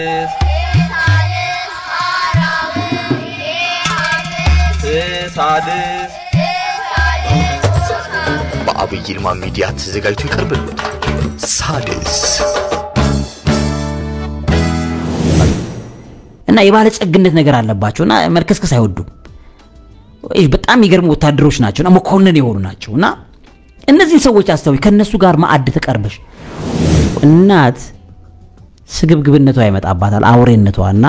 ሳድስ ሳድስ በአብይ ይልማ ሚዲያ ተዘጋጅቶ ይቀርብልዎታል። ሳድስ እና የባለጸግነት ነገር አለባቸው እና መርከስከስ አይወዱም። ይህ በጣም የሚገርሙ ወታደሮች ናቸው እና መኮንን የሆኑ ናቸው እና እነዚህን ሰዎች አስተውይ። ከእነሱ ጋር ማዕድ ተቀርበሽ እናት ስግብግብነቷ ይመጣባታል፣ አውሬነቷ እና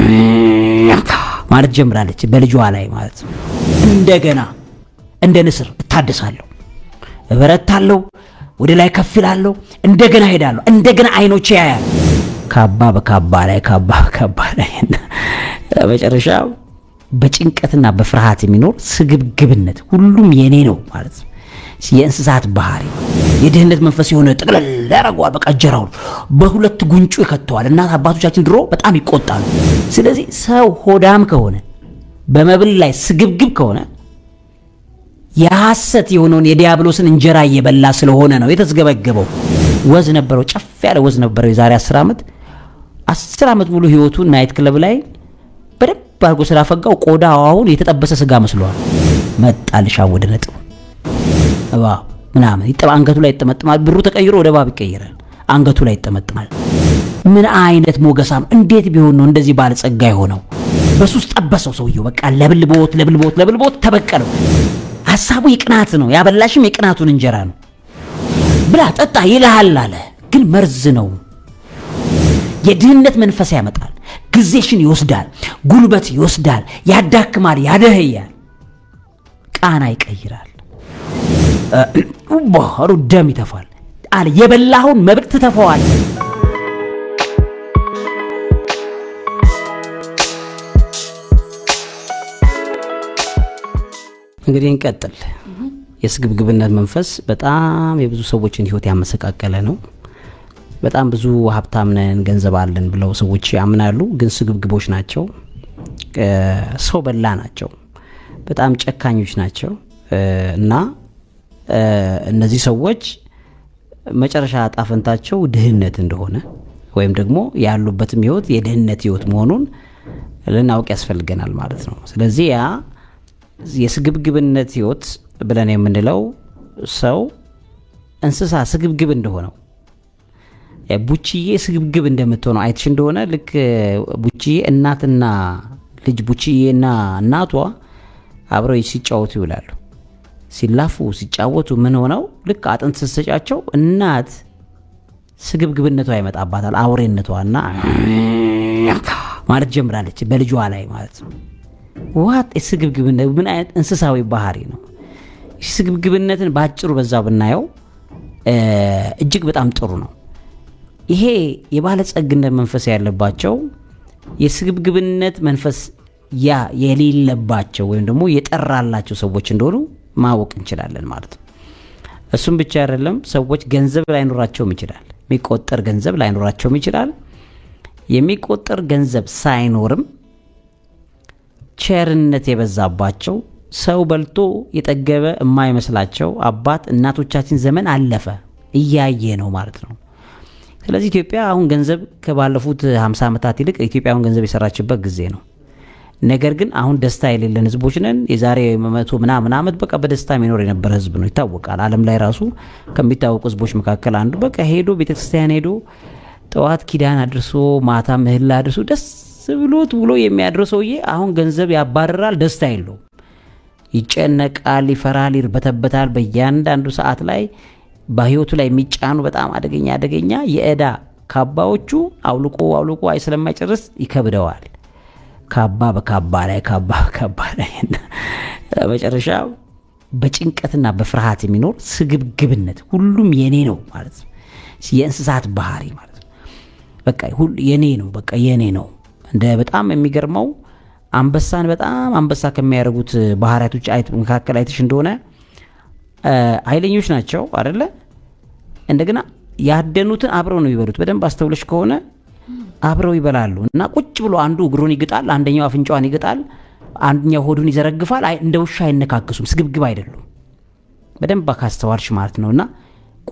ማለት ጀምራለች በልጇ ላይ ማለት ነው። እንደገና እንደ ንስር እታደሳለሁ፣ እበረታለሁ፣ ወደ ላይ ከፍ እላለሁ፣ እንደገና ሄዳለሁ፣ እንደገና አይኖቼ ያያል። ካባ በካባ ላይ ካባ በካባ ላይ እና መጨረሻ በጭንቀትና በፍርሃት የሚኖር ስግብግብነት ሁሉም የኔ ነው ማለት ነው። የእንስሳት ባህሪ የድህነት መንፈስ የሆነ ጥቅልል ያደርገዋል። በቃ እጀራውን በሁለት ጉንጩ ይከተዋል። እናት አባቶቻችን ድሮ በጣም ይቆጣሉ። ስለዚህ ሰው ሆዳም ከሆነ በመብል ላይ ስግብግብ ከሆነ የሐሰት የሆነውን የዲያብሎስን እንጀራ እየበላ ስለሆነ ነው የተስገበገበው። ወዝ ነበረው፣ ጨፍ ያለ ወዝ ነበረው። የዛሬ አስር ዓመት አስር ዓመት ሙሉ ህይወቱን ናይት ክለብ ላይ በደንብ አድርጎ ስላፈጋው ቆዳ አሁን የተጠበሰ ስጋ መስሏል። መጣልሻ ወደ ነጥቡ እባብ ምናምን ይጠባ አንገቱ ላይ ይጠመጥማል። ብሩ ተቀይሮ ወደ እባብ ይቀየራል። አንገቱ ላይ ይጠመጥማል። ምን አይነት ሞገሳም! እንዴት ቢሆን ነው እንደዚህ ባለጸጋ የሆነው? በሱስ ጠበሰው ሰውየው። በቃ ለብልቦት ለብልቦት ለብልቦት ተበቀለው። ሀሳቡ የቅናት ነው። ያበላሽም የቅናቱን እንጀራ ነው። ብላ ጠጣ ይልሃል አለ። ግን መርዝ ነው። የድህነት መንፈስ ያመጣል። ጊዜሽን ይወስዳል። ጉልበት ይወስዳል። ያዳክማል፣ ያደህያል፣ ቃና ይቀይራል። ባህሩ ደም ይተፋል አለ። የበላኸውን መብል ትተፈዋል። እንግዲህ እንቀጥል። የስግብግብነት መንፈስ በጣም የብዙ ሰዎችን ህይወት ያመሰቃቀለ ነው። በጣም ብዙ ሀብታም ነን ገንዘብ አለን ብለው ሰዎች ያምናሉ፣ ግን ስግብግቦች ናቸው። ሰው በላ ናቸው። በጣም ጨካኞች ናቸው እና እነዚህ ሰዎች መጨረሻ ጣፈንታቸው ድህነት እንደሆነ ወይም ደግሞ ያሉበትም ህይወት የድህነት ህይወት መሆኑን ልናውቅ ያስፈልገናል ማለት ነው። ስለዚህ ያ የስግብግብነት ህይወት ብለን የምንለው ሰው እንስሳ ስግብግብ እንደሆነው ቡችዬ ስግብግብ እንደምትሆነው አይትሽ እንደሆነ ልክ ቡችዬ እናትና ልጅ ቡችዬና እናቷ አብረው ሲጫወቱ ይውላሉ። ሲላፉ ሲጫወቱ ምን ሆነው ልክ አጥንት ስትሰጫቸው እናት ስግብግብነቷ ይመጣባታል፣ አውሬነቷ እና ማለት ጀምራለች በልጇ ላይ ማለት ነው። ዋት ስግብግብነት ምን አይነት እንስሳዊ ባህሪ ነው? ስግብግብነትን በአጭሩ በዛ ብናየው እጅግ በጣም ጥሩ ነው። ይሄ የባለጸግነት መንፈስ ያለባቸው የስግብግብነት መንፈስ ያ የሌለባቸው ወይም ደግሞ የጠራላቸው ሰዎች እንደሆኑ ማወቅ እንችላለን ማለት ነው። እሱም ብቻ አይደለም፣ ሰዎች ገንዘብ ላይኖራቸውም ይችላል። የሚቆጠር ገንዘብ ላይኖራቸውም ይችላል። የሚቆጠር ገንዘብ ሳይኖርም ቸርነት የበዛባቸው ሰው በልቶ የጠገበ የማይመስላቸው አባት እናቶቻችን ዘመን አለፈ እያየ ነው ማለት ነው። ስለዚህ ኢትዮጵያ አሁን ገንዘብ ከባለፉት 50 ዓመታት ይልቅ ኢትዮጵያ አሁን ገንዘብ የሰራችበት ጊዜ ነው። ነገር ግን አሁን ደስታ የሌለን ህዝቦች ነን። የዛሬ መቶ ምናምን ዓመት በቃ በደስታ የሚኖር የነበረ ህዝብ ነው፣ ይታወቃል። ዓለም ላይ ራሱ ከሚታወቁ ህዝቦች መካከል አንዱ በቃ ሄዶ ቤተክርስቲያን ሄዶ ጠዋት ኪዳን አድርሶ ማታ ምህላ አድርሶ ደስ ብሎት ብሎ የሚያድረው ሰውዬ አሁን ገንዘብ ያባርራል፣ ደስታ የለውም። ይጨነቃል፣ ይፈራል፣ ይርበተበታል። በእያንዳንዱ ሰዓት ላይ በህይወቱ ላይ የሚጫኑ በጣም አደገኛ አደገኛ የእዳ ካባዎቹ አውልቆ አውልቆ አይ ስለማይጨርስ ይከብደዋል። ካባ በካባ ላይ ካባ በካባ ላይ መጨረሻ በጭንቀትና በፍርሃት የሚኖር ስግብግብነት ሁሉም የኔ ነው ማለት ነው። የእንስሳት ባህሪ ማለት ነው። በቃ የኔ ነው፣ በቃ የኔ ነው። እንደ በጣም የሚገርመው አንበሳን በጣም አንበሳ ከሚያደርጉት ባህሪያቶች መካከል አይተሽ እንደሆነ ኃይለኞች ናቸው አደለ? እንደገና ያደኑትን አብረው ነው የሚበሉት። በደንብ አስተውለሽ ከሆነ አብረው ይበላሉ እና ቁጭ ብሎ አንዱ እግሩን ይግጣል፣ አንደኛው አፍንጫዋን ይግጣል፣ አንደኛው ሆዱን ይዘረግፋል። እንደ ውሻ አይነካከሱም። ስግብግብ አይደሉም። በደንብ ካስተዋልሽ ማለት ነው። እና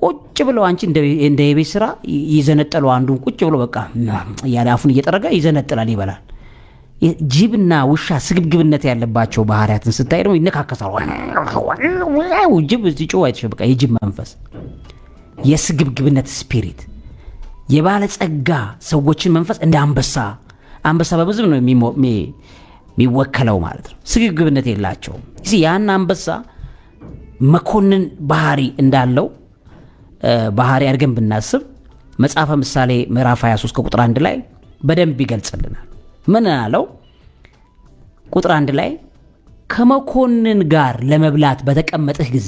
ቁጭ ብለው አንቺ እንደ እንደ የቤት ስራ ይዘነጠሉ አንዱን ቁጭ ብሎ በቃ እያለ አፉን እየጠረገ ይዘነጥላል ይበላል ጅብና ውሻ ስግብግብነት ያለባቸው ባህሪያትን ስታይ ደግሞ ይነካከሳሉ ጅብ ሲጮህ አይተሽ በቃ የጅብ መንፈስ የስግብግብነት ስፒሪት የባለጸጋ ሰዎችን መንፈስ እንደ አንበሳ አንበሳ በብዝብ ነው የሚሞ- የሚ- የሚወከለው ማለት ነው ስግብግብነት የላቸውም እስኪ ያን አንበሳ መኮንን ባህሪ እንዳለው እ፣ ባህሪ አድርገን ብናስብ መጽሐፈ ምሳሌ ምዕራፍ 23 ከቁጥር አንድ ላይ በደንብ ይገልጽልናል ምን አለው ቁጥር አንድ ላይ ከመኮንን ጋር ለመብላት በተቀመጥህ ጊዜ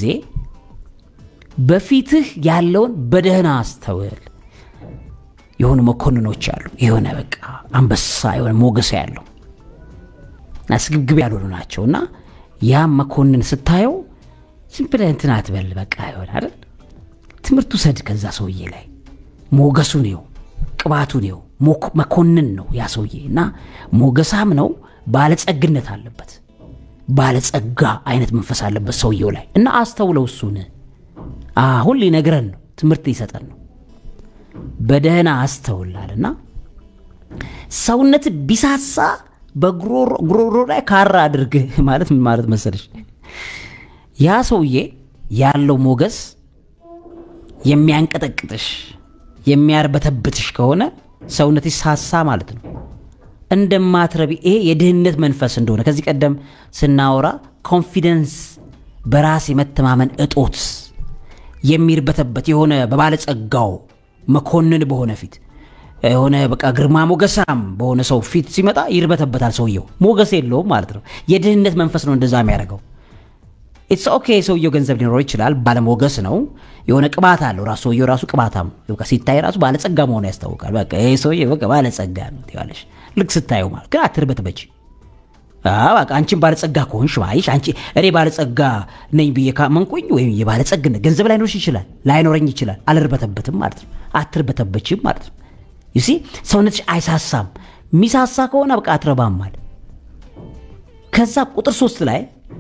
በፊትህ ያለውን በደህና አስተውል የሆኑ መኮንኖች አሉ የሆነ በቃ አንበሳ የሆነ ሞገስ ያለው እና ስግብግብ ያልሆኑ ናቸው እና ያም መኮንን ስታየው ዝም ብለህ እንትን አትበል በቃ ይሆን አይደል ትምህርት ውሰድ ከዛ ሰውዬ ላይ ሞገሱ ነው ቅባቱ ነው ሞክ- መኮንን ነው ያ ሰውዬ እና ሞገሳም ነው ባለጸግነት አለበት ባለጸጋ አይነት መንፈስ አለበት ሰውየው ላይ እና አስተውለው እሱን አሁን ሊነግረን ነው ትምህርት ሊሰጠን ነው በደህና አስተውላልና ሰውነት ቢሳሳ በጉሮሮ ላይ ካራ አድርግ ማለት ምን ማለት መሰለሽ ያ ሰውዬ ያለው ሞገስ የሚያንቀጠቅጥሽ የሚያርበተብትሽ ከሆነ ሰውነትሽ ሳሳ ማለት ነው እንደማትረቢ ይሄ የድህነት መንፈስ እንደሆነ ከዚህ ቀደም ስናወራ ኮንፊደንስ በራስ የመተማመን እጦት የሚርበተበት የሆነ በባለጸጋው መኮንን በሆነ ፊት የሆነ በቃ ግርማ ሞገሳም በሆነ ሰው ፊት ሲመጣ ይርበተበታል ሰውየው ሞገስ የለውም ማለት ነው የድህነት መንፈስ ነው እንደዛ የሚያደርገው ኢትስ ኦኬ ሰውየው ገንዘብ ሊኖረው ይችላል ባለሞገስ ነው የሆነ ቅባት አለው ራሱ ሰውየው ራሱ ቅባታም ነው። በቃ ሲታይ ራሱ ባለጸጋ መሆኑ ያስታውቃል በቃ ይሄ ሰውዬ በቃ ባለጸጋ ነው ትይዋለሽ ልክ ስታየው ማለት ግን አትርበትበች አዎ፣ በቃ አንቺን ባለጸጋ ከሆንሽ ማይሽ አንቺ እኔ ባለጸጋ ነኝ ብዬ ካመንኩኝ ወይም የባለጸግነት ገንዘብ ላይኖርሽ ይችላል ላይኖረኝ ይችላል አልርበተበትም ማለት ነው አትርበተበችም ማለት ነው ዩሲ ሰውነትሽ አይሳሳም የሚሳሳ ከሆነ በቃ አትረባም ማለት ከዛ ቁጥር ሶስት ላይ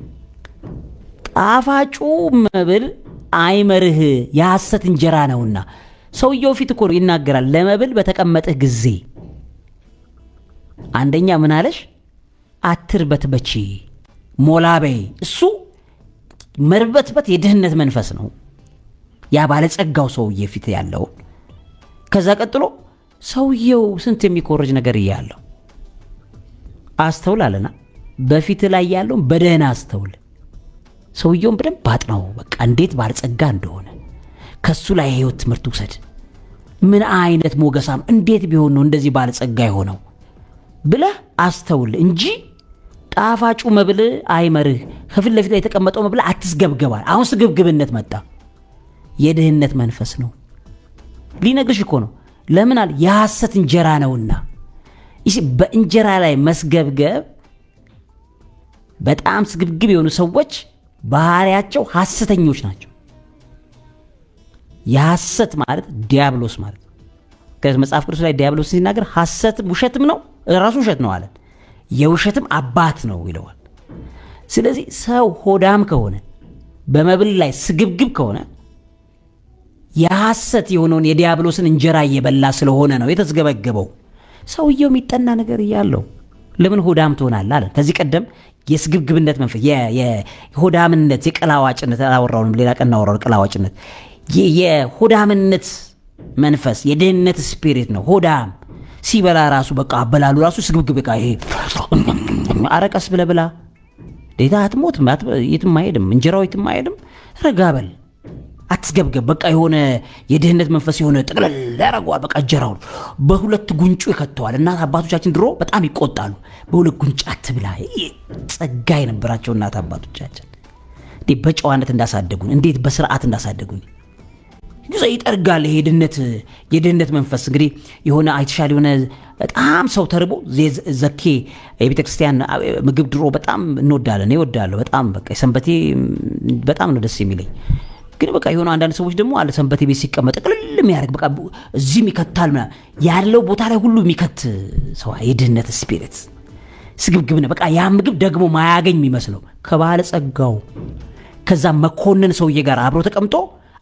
ጣፋጩ መብል አይመርህ የሐሰት እንጀራ ነውና ሰውየው ፊት እኮ ነው ይናገራል ለመብል በተቀመጥህ ጊዜ አንደኛ ምን አለሽ አትርበትበቺ ሞላበይ እሱ መርበትበት የድህነት መንፈስ ነው ያ ባለጸጋው ሰውዬ ፊት ያለው ከዛ ቀጥሎ ሰውየው ስንት የሚኮረጅ ነገር እያለው አስተውል አለና በፊት ላይ ያለውን በደህና አስተውል ሰውየውን በደንብ አጥናው በቃ እንዴት ባለጸጋ እንደሆነ ከሱ ላይ የህይወት ትምህርት ውሰድ ምን አይነት ሞገሳም እንዴት ቢሆን ነው እንደዚህ ባለጸጋ የሆነው ብለህ አስተውል እንጂ ጣፋጩ መብል አይመርህ ከፊት ለፊት ላይ የተቀመጠው መብል አትስገብገባል አሁን ስግብግብነት መጣ የድህነት መንፈስ ነው ሊነግርሽ እኮ ነው ለምን አለ የሐሰት እንጀራ ነውና ይህ በእንጀራ ላይ መስገብገብ በጣም ስግብግብ የሆኑ ሰዎች ባህሪያቸው ሐሰተኞች ናቸው የሐሰት ማለት ዲያብሎስ ማለት ነው ከዚህ መጽሐፍ ቅዱስ ላይ ዲያብሎስ ሲናገር ሐሰትም ውሸትም ነው ራሱ ውሸት ነው አለን የውሸትም አባት ነው ይለዋል ስለዚህ ሰው ሆዳም ከሆነ በመብል ላይ ስግብግብ ከሆነ የሐሰት የሆነውን የዲያብሎስን እንጀራ እየበላ ስለሆነ ነው የተስገበገበው ሰውየው የሚጠና ነገር እያለው ለምን ሆዳም ትሆናል አለ ከዚህ ቀደም የስግብግብነት መንፈስ የ- የ- የሆዳምነት የቀላዋጭነት አላወራውንም ሌላ ቀን እናወራው ቀላዋጭነት የ- የሆዳምነት መንፈስ የድህነት ስፒሪት ነው ሆዳም ሲበላ ራሱ በቃ አበላሉ ራሱ ስግብግብ በቃ ይሄ አረቀስ ብለ ብላ ዴታ አትሞትም አት- የትም አይሄድም እንጀራው የትም አይሄድም ረጋ በል አትስገብገብ በቃ የሆነ የድህነት መንፈስ የሆነ ጥቅልል ያደርገዋል በቃ እንጀራውን በሁለት ጉንጩ ይከተዋል እናት አባቶቻችን ድሮ በጣም ይቆጣሉ በሁለት ጉንጭ አትብላ ይህ ጸጋ የነበራቸው እናት አባቶቻችን እንዴት በጨዋነት እንዳሳደጉን እንዴት በስርዓት እንዳሳደጉን ጊዜ ይጠርጋል ይሄ የድህነት የድህነት መንፈስ እንግዲህ የሆነ አይተሻል የሆነ በጣም ሰው ተርቦ ዜ- ዘኬ የቤተ ክርስቲያን ምግብ ድሮ በጣም እንወዳለን ይወዳለሁ በጣም በቃ የሰንበቴ በጣም ነው ደስ የሚለኝ ግን በቃ የሆነ አንዳንድ ሰዎች ደግሞ አለ ሰንበቴ ቤት ሲቀመጥ ቅልል የሚያደርግ በቃ እዚህም ይከታል ምናምን ያለው ቦታ ላይ ሁሉ የሚከት ሰው የድህነት ስፒሪት ስግብግብነ በቃ ያ ምግብ ደግሞ ማያገኝ የሚመስለው ከባለጸጋው ከዛ መኮንን ሰውዬ ጋር አብሮ ተቀምጦ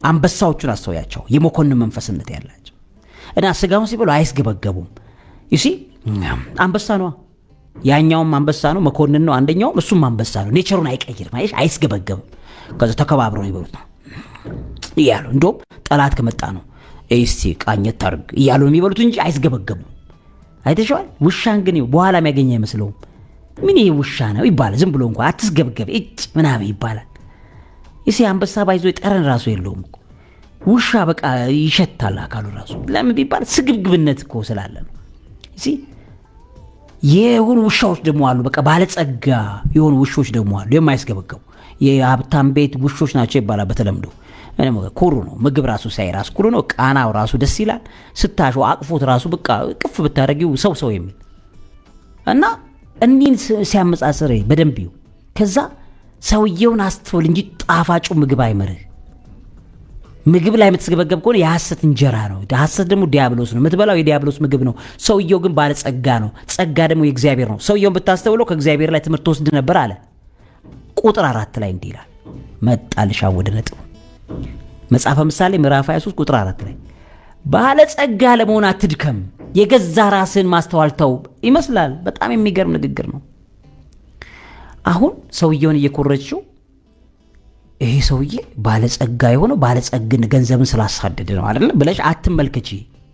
አንበሳዎቹን አስተውያቸው የመኮንን መንፈስነት ያላቸው እና ስጋውን ሲበሉ አይስገበገቡም ዩሲ አንበሳ ነዋ ያኛውም አንበሳ ነው መኮንን ነው አንደኛውም እሱም አንበሳ ነው ኔቸሩን አይቀይርም አየሽ አይስገበገብም ከዛ ተከባብረው ይበሉት ነው እያሉ እንደውም ጠላት ከመጣ ነው እስቲ ቃኘት ታርግ እያሉ ነው የሚበሉት እንጂ አይስገበገቡም አይተሸዋል ውሻን ግን በኋላ የሚያገኝ አይመስለውም ምን ይሄ ውሻ ነው ይባላል ዝም ብሎ እንኳ አትስገብገብ እጭ ምናምን ይባላል ይሴ አንበሳ ባይዞ ጠረን ራሱ የለውም እኮ ውሻ በቃ ይሸታል አካሉ ራሱ ለምን ቢባል ስግብግብነት እኮ ስላለ ነው ይሲ የሆኑ ውሻዎች ደግሞ አሉ በቃ ባለጸጋ የሆኑ ውሾች ደግሞ አሉ የማይስገበገቡ የሀብታም ቤት ውሾች ናቸው ይባላል በተለምዶ ምንም ኩሩ ነው ምግብ ራሱ ሳይ ራሱ ኩሩ ነው ቃናው ራሱ ደስ ይላል ስታሹ አቅፎት ራሱ በቃ ቅፍ ብታደረጊው ሰው ሰው የሚል እና እኒህን ሲያመጻጽር በደንብ ይው ከዛ ሰውየውን አስተውል እንጂ ጣፋጩ ምግብ አይመርህ ምግብ ላይ የምትስገበገብ ከሆነ የሐሰት እንጀራ ነው ሐሰት ደግሞ ዲያብሎስ ነው የምትበላው የዲያብሎስ ምግብ ነው ሰውየው ግን ባለጸጋ ነው ጸጋ ደግሞ የእግዚአብሔር ነው ሰውየውን ብታስተውለው ከእግዚአብሔር ላይ ትምህርት ወስድ ነበር አለ ቁጥር አራት ላይ እንዲህ ይላል መጣልሻ ወደ ነጥቡ መጽሐፈ ምሳሌ ምዕራፍ 23 ቁጥር አራት ላይ ባለጸጋ ለመሆን አትድከም የገዛ ራስን ማስተዋል ተው ይመስላል በጣም የሚገርም ንግግር ነው አሁን ሰውየውን እየኮረችው ይሄ ሰውዬ ባለጸጋ የሆነው ባለጸግን ገንዘብን ስላሳደደ ነው አይደለ ብለሽ አትመልከቺ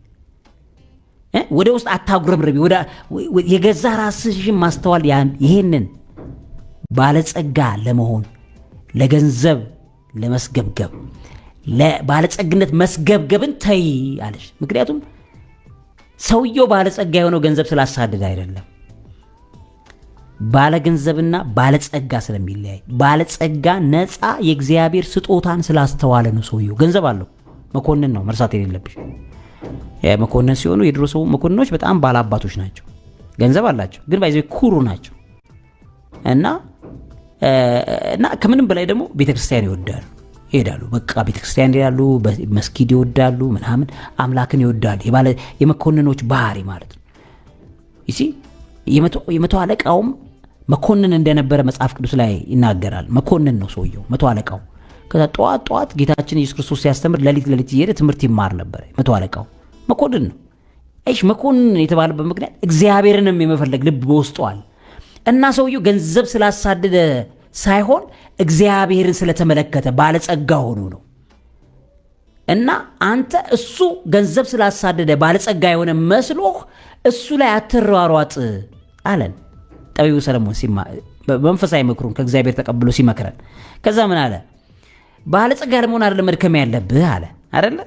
ወደ ውስጥ አታጉረምረቢ የገዛ ራስሽን ማስተዋል ይሄንን ባለጸጋ ለመሆን ለገንዘብ ለመስገብገብ ለባለጸግነት መስገብገብን ተይ አለሽ ምክንያቱም ሰውየው ባለጸጋ የሆነው ገንዘብ ስላሳደደ አይደለም ባለገንዘብና ባለጸጋ ስለሚለያይ ባለጸጋ ነፃ የእግዚአብሔር ስጦታን ስላስተዋለ ነው ሰውየው ገንዘብ አለው መኮንን ነው መርሳት የሌለብሽ መኮንን ሲሆኑ የድሮ ሰው መኮንኖች በጣም ባለአባቶች ናቸው ገንዘብ አላቸው ግን ባይዘ ኩሩ ናቸው እና እና ከምንም በላይ ደግሞ ቤተክርስቲያን ይወዳሉ ይሄዳሉ በቃ ቤተክርስቲያን ይሄዳሉ መስጊድ ይወዳሉ ምናምን አምላክን ይወዳሉ የመኮንኖች ባህሪ ማለት ነው ይሲ የመቶ አለቃውም መኮንን እንደነበረ መጽሐፍ ቅዱስ ላይ ይናገራል መኮንን ነው ሰውየው መቶ አለቃው ከዛ ጠዋት ጠዋት ጌታችን ኢየሱስ ክርስቶስ ሲያስተምር ለሊት ለሊት እየሄደ ትምህርት ይማር ነበር መቶ አለቃው መኮንን ነው ይሽ መኮንን የተባለበት ምክንያት እግዚአብሔርንም የመፈለግ ልብ በውስጧል እና ሰውየው ገንዘብ ስላሳደደ ሳይሆን እግዚአብሔርን ስለተመለከተ ባለጸጋ ሆኖ ነው እና አንተ እሱ ገንዘብ ስላሳደደ ባለጸጋ የሆነ መስሎህ እሱ ላይ አትሯሯጥ አለን ጠቢቡ ሰለሞን መንፈሳዊ ምክሩን ከእግዚአብሔር ተቀብሎ ሲመክረን ከዛ ምን አለ ባለጸጋ ለመሆን አደለ መድከም ያለብህ አለ አደለ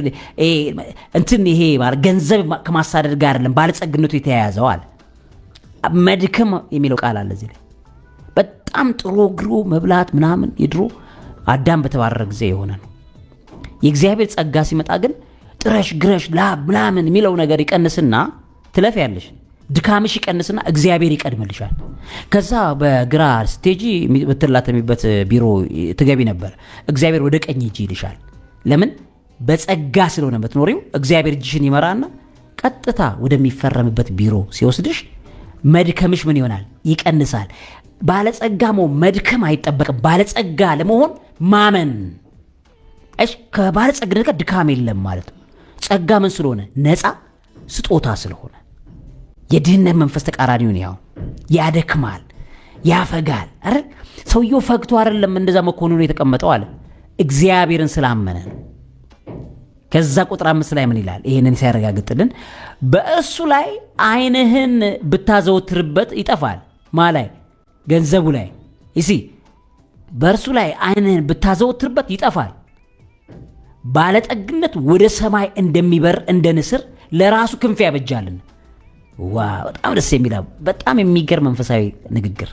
እንትን ይሄ ገንዘብ ከማሳደድ ጋር አይደለም ባለጸግነቱ የተያያዘው አለ መድከም የሚለው ቃል አለ እዚህ ላይ በጣም ጥሮ ግሮ መብላት ምናምን የድሮ አዳም በተባረረ ጊዜ የሆነ ነው የእግዚአብሔር ጸጋ ሲመጣ ግን ጥረሽ ግረሽ ላብ ምናምን የሚለው ነገር ይቀንስና ትለፍ ያለሽ ድካምሽ ይቀንስና እግዚአብሔር ይቀድምልሻል ከዛ በግራ ስቴጂ የምትላተሚበት ቢሮ ትገቢ ነበር እግዚአብሔር ወደ ቀኝ እጅ ይልሻል ለምን በጸጋ ስለሆነ የምትኖሪው እግዚአብሔር እጅሽን ይመራና ቀጥታ ወደሚፈረምበት ቢሮ ሲወስድሽ መድከምሽ ምን ይሆናል ይቀንሳል ባለጸጋ መሆን መድከም አይጠበቅም ባለጸጋ ለመሆን ማመን እሺ ከባለጸግነት ጋር ድካም የለም ማለት ነው ጸጋ ምን ስለሆነ ነፃ ስጦታ ስለሆነ የድህነት መንፈስ ተቃራኒውን ያው ያደክማል ያፈጋል አረ ሰውየው ፈግቶ አይደለም እንደዛ መኮንኑ የተቀመጠው አለ እግዚአብሔርን ስላመነ ነው ከዛ ቁጥር አምስት ላይ ምን ይላል ይህንን ሲያረጋግጥልን በእሱ ላይ አይንህን ብታዘወትርበት ይጠፋል ማ ላይ ገንዘቡ ላይ ይሲ በእርሱ ላይ አይንህን ብታዘወትርበት ይጠፋል ባለጠግነት ወደ ሰማይ እንደሚበር እንደ ንስር ለራሱ ክንፍ ያበጃልን ዋ በጣም ደስ የሚል በጣም የሚገርም መንፈሳዊ ንግግር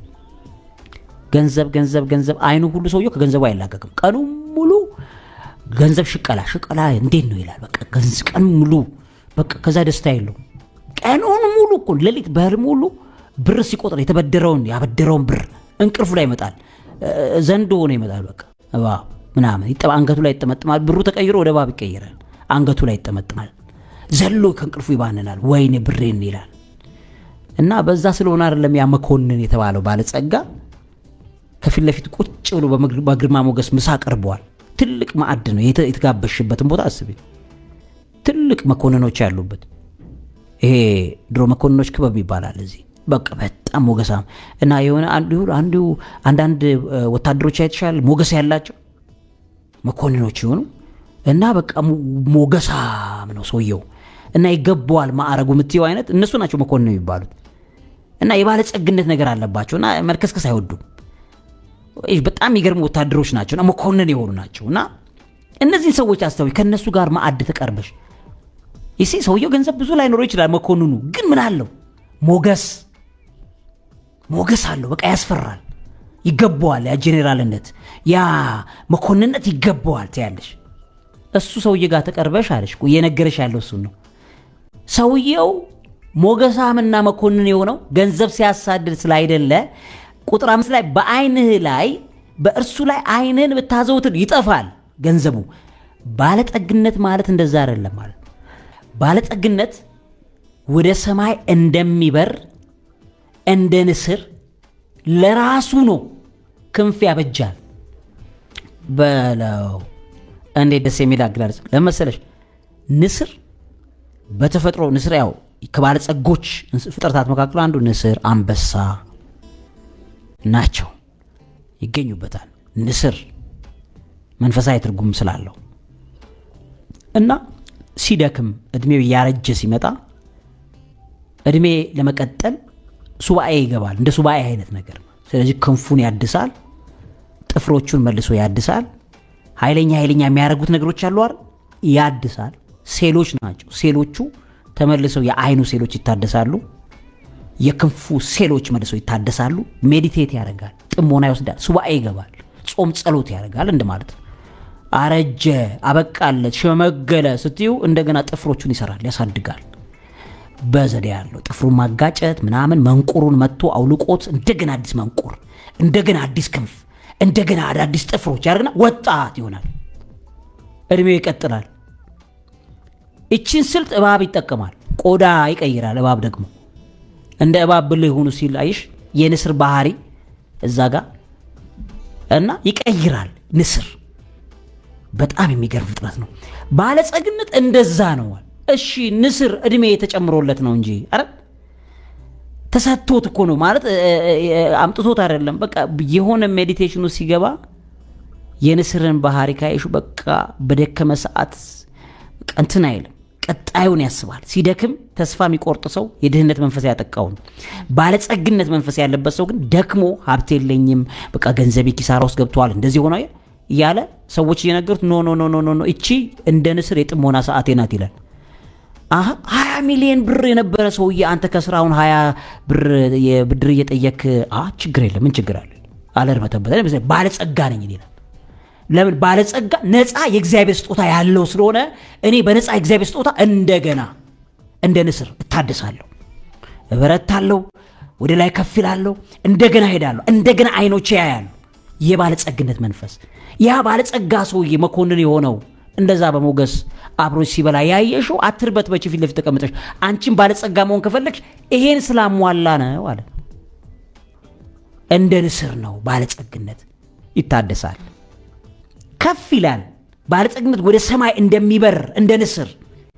ገንዘብ ገንዘብ ገንዘብ አይኑ ሁሉ ሰውየው ከገንዘቡ አይላቀቅም ቀኑ ሙሉ ገንዘብ ሽቀላ ሽቀላ እንዴት ነው ይላል በቃ ቀኑ ሙሉ በቃ ከዛ ደስታ የለው ቀኑን ሙሉ እኮ ሌሊት በህልም ሁሉ ብር ሲቆጥር የተበደረውን ያበደረውን ብር እንቅልፉ ላይ ይመጣል ዘንዶ ሆኖ ይመጣል በቃ እባብ ምናምን አንገቱ ላይ ይጠመጥማል ብሩ ተቀይሮ ወደ እባብ ይቀይራል አንገቱ ላይ ይጠመጥማል ዘሎ ከእንቅልፉ ይባንናል ወይኔ ብሬን ይላል እና በዛ ስለሆነ አይደለም ያ መኮንን የተባለው ባለጸጋ ከፊት ለፊት ቁጭ ብሎ በግርማ ሞገስ ምሳ ቀርበዋል ትልቅ ማዕድ ነው የተ- የተጋበሽበትን ቦታ አስቢ። ትልቅ መኮንኖች ያሉበት ይሄ ድሮ መኮንኖች ክበብ ይባላል እዚህ በቃ በጣም ሞገሳም እና የሆነ አንዱ አንዱ አንዳንድ እ፣ ወታደሮች አይተሻል ሞገስ ያላቸው መኮንኖች የሆኑ እና በቃ ሞ- ሞገሳም ነው ሰውየው እና ይገባዋል ማዕረጉ የምትየው አይነት እነሱ ናቸው መኮንን የሚባሉት እና የባለጸግነት ነገር አለባቸው እና መልከስከስ አይወዱም ይህ በጣም የሚገርሙ ወታደሮች ናቸው እና መኮንን የሆኑ ናቸው እና እነዚህን ሰዎች አስተዊ ከእነሱ ጋር ማዕድ ተቀርበሽ ይሴ ሰውየው ገንዘብ ብዙ ላይኖረው ይችላል መኮንኑ ግን ምን አለው ሞገስ ሞገስ አለው በቃ ያስፈራል ይገባዋል ያ ጄኔራልነት ያ መኮንንነት ይገባዋል ትያለሽ እሱ ሰውዬ ጋር ተቀርበሽ አለሽ እኮ እየነገረሽ ያለው እሱን ነው ሰውየው ሞገሳምና መኮንን የሆነው ገንዘብ ሲያሳድድ ስላይደለ ቁጥር አምስት ላይ በአይንህ ላይ በእርሱ ላይ አይንህን ብታዘውትር ይጠፋል ገንዘቡ ባለጠግነት ማለት እንደዛ አይደለም ማለት ባለጠግነት ወደ ሰማይ እንደሚበር እንደ ንስር ለራሱ ነው ክንፍ ያበጃል በለው እንዴት ደስ የሚል አገላለጽ ለመሰለሽ ንስር በተፈጥሮ ንስር ያው ከባለጸጎች እንስ- ፍጥረታት መካከል አንዱ ንስር አንበሳ ናቸው ይገኙበታል ንስር መንፈሳዊ ትርጉም ስላለው እና ሲደክም እድሜው እያረጀ ሲመጣ እድሜ ለመቀጠል ሱባኤ ይገባል እንደ ሱባኤ አይነት ነገር ነው ስለዚህ ክንፉን ያድሳል ጥፍሮቹን መልሶ ያድሳል ኃይለኛ ኃይለኛ የሚያደርጉት ነገሮች አሉ አይደል ያድሳል ሴሎች ናቸው ሴሎቹ ተመልሰው የአይኑ ሴሎች ይታደሳሉ የክንፉ ሴሎች መልሰው ይታደሳሉ ሜዲቴት ያደርጋል ጥሞና ይወስዳል ሱባኤ ይገባል ጾም ጸሎት ያደርጋል እንደማለት ነው አረጀ አበቃለት ሸመገለ ስትዩ እንደገና ጥፍሮቹን ይሰራል ያሳድጋል በዘዴ ያለው ጥፍሩን ማጋጨት ምናምን መንቁሩን መጥቶ አውልቆት እንደገና አዲስ መንቁር እንደገና አዲስ ክንፍ እንደገና አዳዲስ ጥፍሮች ያደርግና ወጣት ይሆናል እድሜው ይቀጥላል እችን ስልት እባብ ይጠቀማል ቆዳ ይቀይራል እባብ ደግሞ እንደ እባብ ብልህ ሁኑ ሲል አይሽ የንስር ባህሪ እዛ ጋር እና ይቀይራል ንስር በጣም የሚገርም ፍጥረት ነው ባለጸግነት እንደዛ ነው እሺ ንስር እድሜ የተጨምሮለት ነው እንጂ አረ ተሰጥቶት እኮ ነው ማለት እ- እ- እ- አምጥቶት አይደለም በቃ የሆነ ሜዲቴሽኑ ሲገባ የንስርን ባህሪ ካይሹ በቃ በደከመ ሰዓት በቃ እንትን አይልም ቀጣዩን ያስባል ሲደክም ተስፋ የሚቆርጥ ሰው የድህነት መንፈስ ያጠቃው ነው ባለጸግነት መንፈስ ያለበት ሰው ግን ደክሞ ሀብት የለኝም በቃ ገንዘቤ ኪሳራ ውስጥ ገብተዋል እንደዚህ ሆነ እያለ ሰዎች እየነገሩት ኖ ኖ ኖ ኖ ኖ ኖ እቺ እንደ ንስር የጥሞና ሰዓቴ ናት ይላል አሀ ሀያ ሚሊዮን ብር የነበረ ሰውዬ አንተ ከስራውን ሀያ ብር የብድር እየጠየክ አ ችግር የለም ምን ችግር አለ አለርበተበተ ባለጸጋ ነኝ ይላል ለምን ባለጸጋ ነፃ የእግዚአብሔር ስጦታ ያለው ስለሆነ እኔ በነፃ የእግዚአብሔር ስጦታ እንደገና እንደ ንስር እታደሳለሁ እበረታለሁ ወደ ላይ ከፍ ይላለሁ እንደገና ሄዳለሁ እንደገና አይኖቼ ያያሉ የባለጸግነት መንፈስ ያ ባለጸጋ ሰውዬ መኮንን የሆነው እንደዛ በሞገስ አብሮች ሲበላ ያየሽው አትርበት በች ፊት ለፊት ተቀምጠሽ አንቺን ባለጸጋ መሆን ከፈለግሽ ይሄን ስላሟላ ነው አለ እንደ ንስር ነው ባለጸግነት ይታደሳል ከፍ ይላል ባለጸግነት ወደ ሰማይ እንደሚበር እንደ ንስር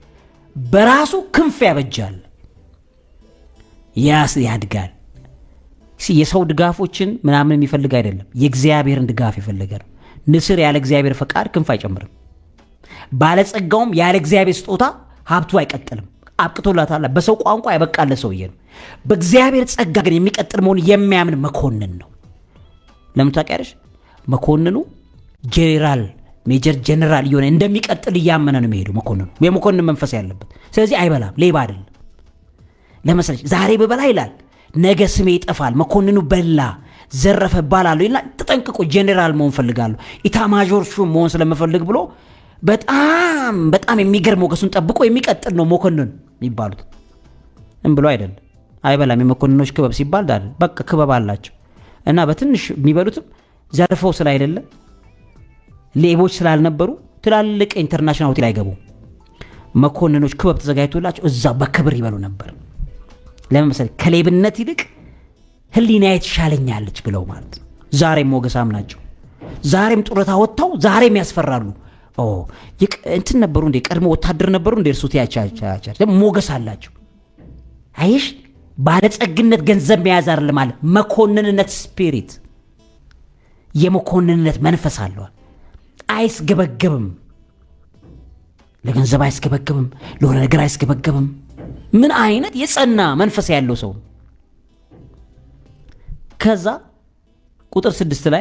በራሱ ክንፍ ያበጃል ያስ ያድጋል ሲ- የሰው ድጋፎችን ምናምን የሚፈልግ አይደለም የእግዚአብሔርን ድጋፍ የፈለገ ነው ንስር ያለ እግዚአብሔር ፈቃድ ክንፍ አይጨምርም ባለጸጋውም ያለ እግዚአብሔር ስጦታ ሀብቱ አይቀጥልም አብቅቶላታል በሰው ቋንቋ ያበቃለ ሰውዬ ነው በእግዚአብሔር ጸጋ ግን የሚቀጥል መሆን የሚያምን መኮንን ነው ለምን ታውቂያለሽ መኮንኑ ጄኔራል ሜጀር ጄኔራል እየሆነ እንደሚቀጥል እያመነ ነው የሚሄዱ መኮንኑ የመኮንን መንፈስ ያለበት ስለዚህ አይበላም ሌባ አይደለም ለመሰለች ዛሬ ብበላ ይላል ነገ ስሜ ይጠፋል መኮንኑ በላ ዘረፈ ባላለሁ ይላል ተጠንቅቆ ጄኔራል መሆን ፈልጋለሁ ኢታማዦር ሹም መሆን ስለምፈልግ ብሎ በጣም በጣም የሚገርም ሞገሱን ጠብቆ የሚቀጥል ነው መኮንን የሚባሉት እም ብሎ አይደለም አይበላም የመኮንኖች ክበብ ሲባል ዳል በቃ ክበብ አላቸው እና በትንሽ የሚበሉትም ዘርፈው ስላይደለ ሌቦች ስላልነበሩ ትላልቅ ኢንተርናሽናል ሆቴል አይገቡም መኮንኖች ክበብ ተዘጋጅቶላቸው እዛ በክብር ይበሉ ነበር ለምን መሰለኝ ከሌብነት ይልቅ ህሊናዬ ትሻለኛለች ብለው ማለት ነው ዛሬም ሞገሳም ናቸው ዛሬም ጡረታ ወጥተው ዛሬም ያስፈራሉ። ኦ ይቅ- እንትን ነበሩ እንዴ ቀድሞ ወታደር ነበሩ እንዴ እርሱት ያቻቻቻ ደግሞ ሞገስ አላቸው። አይሽ ባለጸግነት ገንዘብ መያዝ አይደለም አለ መኮንንነት ስፒሪት የመኮንንነት መንፈስ አለዋል። አይስገበገብም፣ ለገንዘብ አይስገበገብም፣ ለሆነ ነገር አይስገበገብም። ምን አይነት የጸና መንፈስ ያለው ሰው ነው። ከዛ ቁጥር ስድስት ላይ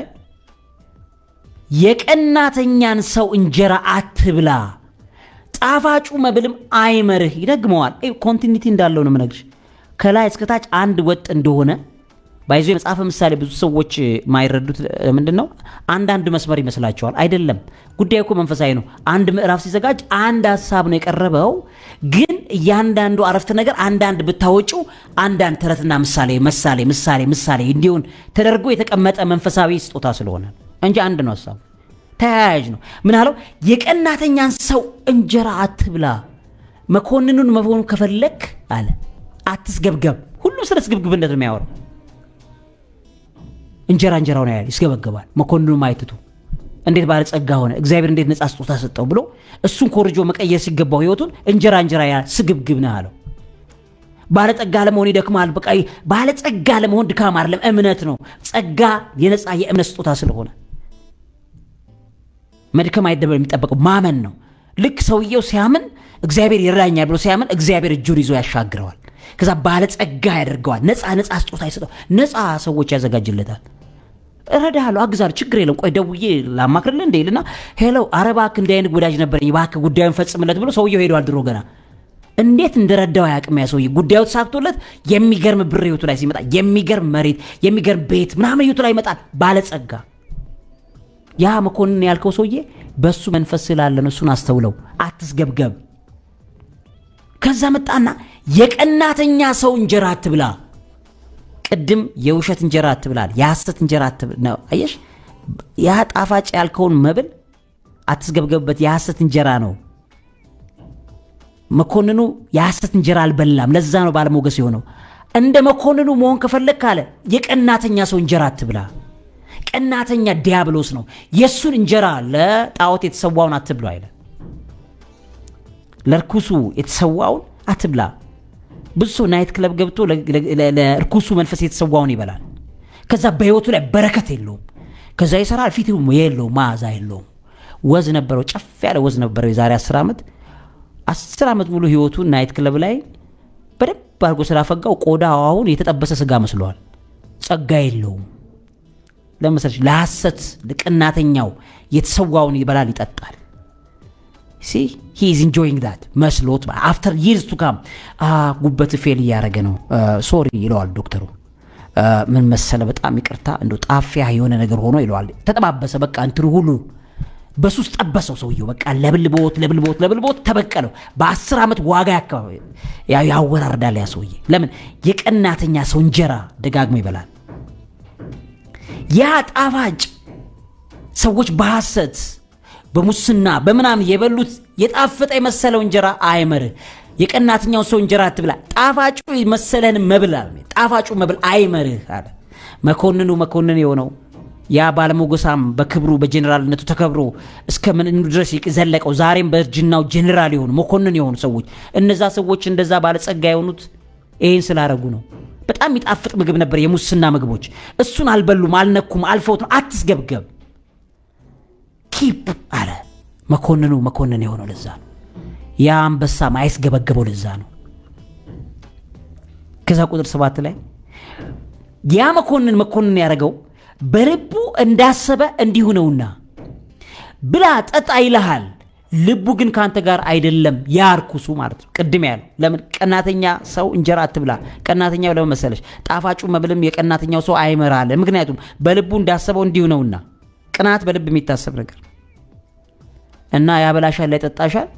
የቀናተኛን ሰው እንጀራ አትብላ፣ ጣፋጩ መብልም አይመርህ። ይደግመዋል። ኮንቲኒቲ እንዳለው ነው የምነግርሽ። ከላይ እስከታች አንድ ወጥ እንደሆነ ባይዞ የመጽሐፈ ምሳሌ ብዙ ሰዎች የማይረዱት ምንድን ነው? አንዳንድ መስመር ይመስላቸዋል። አይደለም። ጉዳዩ እኮ መንፈሳዊ ነው። አንድ ምዕራፍ ሲዘጋጅ አንድ ሀሳብ ነው የቀረበው፣ ግን እያንዳንዱ አረፍተ ነገር አንዳንድ ብታወጪው አንዳንድ ተረትና ምሳሌ ምሳሌ ምሳሌ ምሳሌ እንዲሆን ተደርጎ የተቀመጠ መንፈሳዊ ስጦታ ስለሆነ እንጂ አንድ ነው ሀሳቡ። ተያያዥ ነው። ምን አለው? የቀናተኛን ሰው እንጀራ አትብላ፣ መኮንኑን መሆኑ ከፈለክ አለ አትስገብገብ። ሁሉም ስለ ስግብግብነት ነው የሚያወራው። እንጀራ እንጀራውን ያያል፣ ይስገበገባል። መኮንኑም አይትቱ እንዴት ባለጸጋ ሆነ፣ እግዚአብሔር እንዴት ነፃ ስጦታ ሰጠው ብሎ እሱን ኮርጆ መቀየር ሲገባው ህይወቱን እንጀራ እንጀራ ያያል። ስግብግብ ነህ አለው። ባለጸጋ ለመሆን ይደክማል። በቃ ባለጸጋ ለመሆን ድካም አይደለም፣ እምነት ነው። ጸጋ የነፃ የእምነት ስጦታ ስለሆነ መድከም አይደለም የሚጠበቀው ማመን ነው። ልክ ሰውየው ሲያምን እግዚአብሔር ይረዳኛል ብሎ ሲያምን እግዚአብሔር እጁን ይዞ ያሻግረዋል። ከዛ ባለጸጋ ያደርገዋል። ነፃ ነፃ ስጦታ ይሰጠው። ነፃ ሰዎች ያዘጋጅለታል። እረዳሃለሁ፣ አግዛለሁ፣ ችግር የለም፣ ቆይ ደውዬ ላማክርልህ እንደ ይልና ሄለው፣ ኧረ እባክህ እንዲህ አይነት ወዳጅ ነበረኝ፣ እባክህ ጉዳዩን ፈጽምለት ብሎ ሰውየው ሄደዋል። ድሮ ገና እንዴት እንደረዳው አያውቅም። ያ ሰውዬ ጉዳዩ ተሳክቶለት የሚገርም ብር ህይወቱ ላይ ሲመጣ፣ የሚገርም መሬት፣ የሚገርም ቤት ምናምን ህይወቱ ላይ ይመጣል። ባለጸጋ ያ መኮንን ያልከው ሰውዬ በሱ መንፈስ ስላለ ነው። እሱን አስተውለው፣ አትስገብገብ። ከዛ መጣና የቀናተኛ ሰው እንጀራ አትብላ። ቅድም የውሸት እንጀራ አትብላል፣ የሐሰት እንጀራ አትብላ ነው። አየሽ፣ ያ ጣፋጭ ያልከውን መብል አትስገብገብበት፣ የሐሰት እንጀራ ነው። መኮንኑ የሐሰት እንጀራ አልበላም። ለዛ ነው ባለሞገስ የሆነው። እንደ መኮንኑ መሆን ከፈለግ ካለ የቀናተኛ ሰው እንጀራ አትብላ። ቀናተኛ ዲያብሎስ ነው። የእሱን እንጀራ ለጣዖት የተሰዋውን አትብላ አይለ ለርኩሱ የተሰዋውን አትብላ። ብዙ ሰው ናይት ክለብ ገብቶ ለርኩሱ መንፈስ የተሰዋውን ይበላል። ከዛ በህይወቱ ላይ በረከት የለውም። ከዛ ይሰራል፣ ፊት የለውም፣ መዓዛ የለውም። ወዝ ነበረው፣ ጨፍ ያለ ወዝ ነበረው። የዛሬ አስር ዓመት አስር ዓመት ሙሉ ህይወቱን ናይት ክለብ ላይ በደንብ አድርጎ ስላፈጋው ቆዳ አሁን የተጠበሰ ስጋ መስለዋል። ጸጋ የለውም። ለመሰለሽ ለሐሰት ለቀናተኛው የተሰዋውን ይበላል ይጠጣል። ሲ ሂ ኢዝ ኢንጆይንግ ዳት መስሎት አፍተር ይርስ ቱ ካም ጉበት ፌል እያደረገ ነው ሶሪ ይለዋል ዶክተሩ። ምን መሰለ በጣም ይቅርታ እንደ ጣፊያ የሆነ ነገር ሆኖ ይለዋል። ተጠባበሰ በቃ እንትኑ ሁሉ በሱስ ጠበሰው ሰውየው በቃ ለብልቦት ለብልቦት ለብልቦት ተበቀለው። በአስር ዓመት ዋጋ ያወራርዳል ያ ሰውዬ። ለምን የቀናተኛ ሰው እንጀራ ደጋግሞ ይበላል። ያ ጣፋጭ ሰዎች በሐሰት በሙስና በምናምን የበሉት የጣፈጠ የመሰለው እንጀራ አይመርህ። የቀናተኛው ሰው እንጀራ አትብላ፣ ጣፋጩ መሰለህን መብል አለ። ጣፋጩ መብል አይመርህ አለ። መኮንኑ መኮንን የሆነው ያ ባለሞገሳም በክብሩ በጀኔራልነቱ ተከብሮ እስከ ምን ድረስ ዘለቀው ዛሬም በእርጅናው ጀኔራል የሆኑ መኮንን የሆኑ ሰዎች እነዛ ሰዎች እንደዛ ባለጸጋ የሆኑት ይህን ስላረጉ ነው። በጣም የሚጣፍጥ ምግብ ነበር፣ የሙስና ምግቦች። እሱን አልበሉም፣ አልነኩም፣ አልፈውት ነው። አትስገብገብ ኪፕ አለ መኮንኑ መኮንን የሆነው ለዛ ነው። ያ አንበሳ ማይስገበገበው ለዛ ነው። ከዛ ቁጥር ሰባት ላይ ያ መኮንን መኮንን ያደረገው በልቡ እንዳሰበ እንዲሁ ነውና ብላ ጠጣ ይልሃል፣ ልቡ ግን ከአንተ ጋር አይደለም። ያ ርኩሱ ማለት ነው። ቅድም ያለው ለምን ቀናተኛ ሰው እንጀራ አትብላ። ቀናተኛው ለምን መሰለሽ? ጣፋጩ መብልም የቀናተኛው ሰው አይመራል። ምክንያቱም በልቡ እንዳሰበው እንዲሁ ነውና። ቅናት በልብ የሚታሰብ ነገር እና ያበላሻል፣ ያጠጣሻል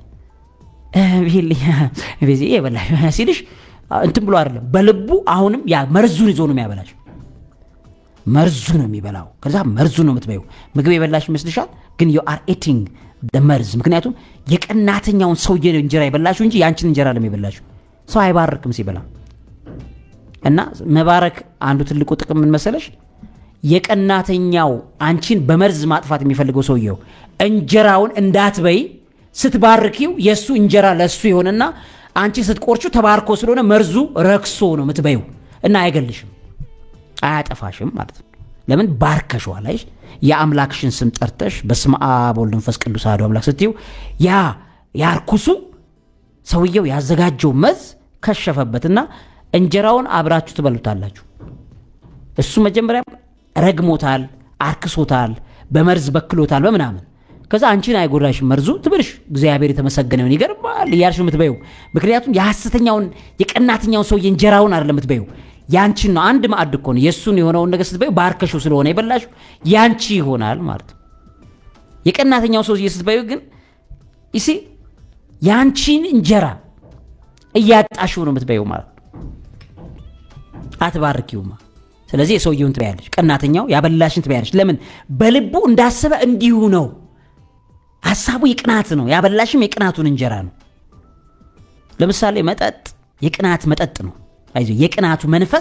የበላ ሲልሽ እንትን ብሎ አይደለም። በልቡ አሁንም ያ መርዙን ይዞ ነው የሚያበላሽ። መርዙ ነው የሚበላው። ከዛ መርዙ ነው የምትበይው። ምግብ የበላሽ ይመስልሻል፣ ግን ዩ አር ኤቲንግ መርዝ። ምክንያቱም የቀናተኛውን ሰውዬ እንጀራ የበላሽው እንጂ ያንቺን እንጀራ ለም የበላሽው። ሰው አይባርክም ሲበላ። እና መባረክ አንዱ ትልቁ ጥቅም ምን መሰለሽ? የቀናተኛው አንቺን በመርዝ ማጥፋት የሚፈልገው ሰውየው እንጀራውን እንዳትበይ ስትባርኪው የእሱ እንጀራ ለእሱ ይሆንና አንቺ ስትቆርቹ ተባርኮ ስለሆነ መርዙ ረክሶ ነው የምትበይው እና አይገልሽም፣ አያጠፋሽም ማለት ነው። ለምን ባርከሸዋል። አይሽ የአምላክሽን ስም ጠርተሽ በስመ አብ ወወልድ ወመንፈስ ቅዱስ አሐዱ አምላክ ስትይው ያ ያርኩሱ ሰውየው ያዘጋጀው መዝ ከሸፈበትና እንጀራውን አብራችሁ ትበሉታላችሁ። እሱ መጀመሪያ ረግሞታል፣ አርክሶታል፣ በመርዝ በክሎታል በምናምን ከዛ አንቺን አይጎዳሽም መርዙ ትብልሽ እግዚአብሔር የተመሰገነውን ይገርማል እያልሽ የምትበዩ ምክንያቱም የሐሰተኛውን የቀናተኛውን ሰውዬ እንጀራውን አይደለም የምትበዩ ያንቺን ነው። አንድ ማዕድ እኮ ነው የእሱን የሆነውን ነገር ስትበዩ ባርከሽው ስለሆነ የበላሽው ያንቺ ይሆናል ማለት ነው። የቀናተኛው ሰውዬ ስትበዩ ግን ይሲ ያንቺን እንጀራ እያጣሽው ነው የምትበዩ ማለት ነው። አትባርኪውማ። ስለዚህ የሰውየውን ትበያለሽ፣ ቀናተኛው ያበላሽን ትበያለሽ። ለምን በልቡ እንዳሰበ እንዲሁ ነው። ሀሳቡ የቅናት ነው። ያበላሽም የቅናቱን እንጀራ ነው። ለምሳሌ መጠጥ የቅናት መጠጥ ነው። አይዞህ የቅናቱ መንፈስ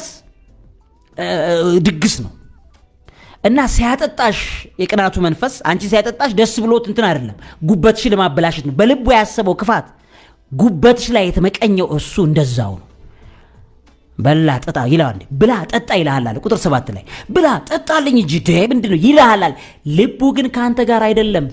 ድግስ ነው እና ሲያጠጣሽ የቅናቱ መንፈስ አንቺ ሲያጠጣሽ ደስ ብሎት እንትን አይደለም፣ ጉበትሽ ለማበላሸት ነው። በልቡ ያሰበው ክፋት ጉበትሽ ላይ የተመቀኘው እሱ እንደዛው ነው። በላ ጠጣ ይልሃል። ብላ ጠጣ ይልሃል አለ ቁጥር ሰባት ላይ ብላ ጠጣልኝ እንጂ ደ ምንድን ነው ይልሃል አለ። ልቡ ግን ከአንተ ጋር አይደለም።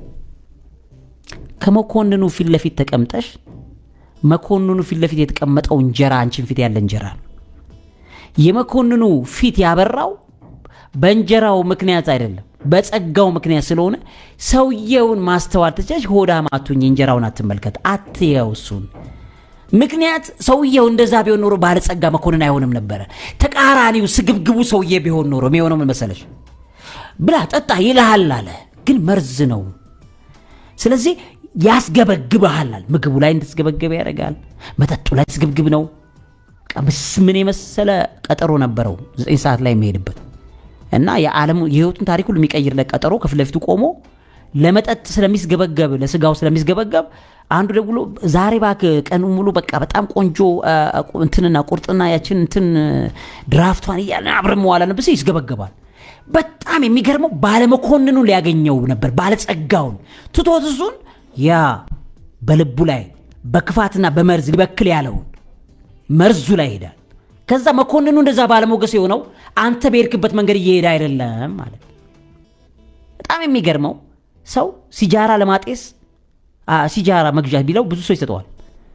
ከመኮንኑ ፊት ለፊት ተቀምጠሽ መኮንኑ ፊት ለፊት የተቀመጠው እንጀራ አንቺን ፊት ያለ እንጀራ ነው። የመኮንኑ ፊት ያበራው በእንጀራው ምክንያት አይደለም፣ በጸጋው ምክንያት ስለሆነ ሰውየውን ማስተዋል ትችላለሽ። ሆዳም አትሁኝ፣ እንጀራውን አትመልከት፣ አትየው እሱን ምክንያት ሰውየው እንደዛ ቢሆን ኖሮ ባለጸጋ መኮንን አይሆንም ነበረ። ተቃራኒው ስግብግቡ ሰውዬ ቢሆን ኖሮ የሚሆነው ምን መሰለሽ? ብላ ጠጣ ይልሃል አለ፣ ግን መርዝ ነው። ስለዚህ ያስገበግብሃል። ምግቡ ላይ እንድትስገበገበ ያደርጋል። መጠጡ ላይ ስግብግብ ነው። ምን የመሰለ ቀጠሮ ነበረው ዘጠኝ ሰዓት ላይ የሚሄድበት እና የዓለሙ የህይወቱን ታሪክ ሁሉ የሚቀይርለት ቀጠሮ ከፊት ለፊቱ ቆሞ ለመጠጥ ስለሚስገበገብ ለስጋው ስለሚስገበገብ አንዱ ደውሎ ዛሬ እባክህ ቀኑ ሙሉ በቃ በጣም ቆንጆ እንትንና ቁርጥና ያችን እንትን ድራፍቷን እያለ አብረን መዋል አለብን። ይስገበገባል። በጣም የሚገርመው ባለመኮንኑ ሊያገኘው ነበር፣ ባለጸጋውን ትቶት እሱን ያ በልቡ ላይ በክፋትና በመርዝ ሊበክል ያለውን መርዙ ላይ ይሄዳል። ከዛ መኮንኑ እንደዛ ባለሞገስ የሆነው አንተ በሄድክበት መንገድ እየሄደ አይደለም ማለት በጣም የሚገርመው ሰው ሲጃራ ለማጤስ ሲጃራ መግዣት ቢለው ብዙ ሰው ይሰጠዋል።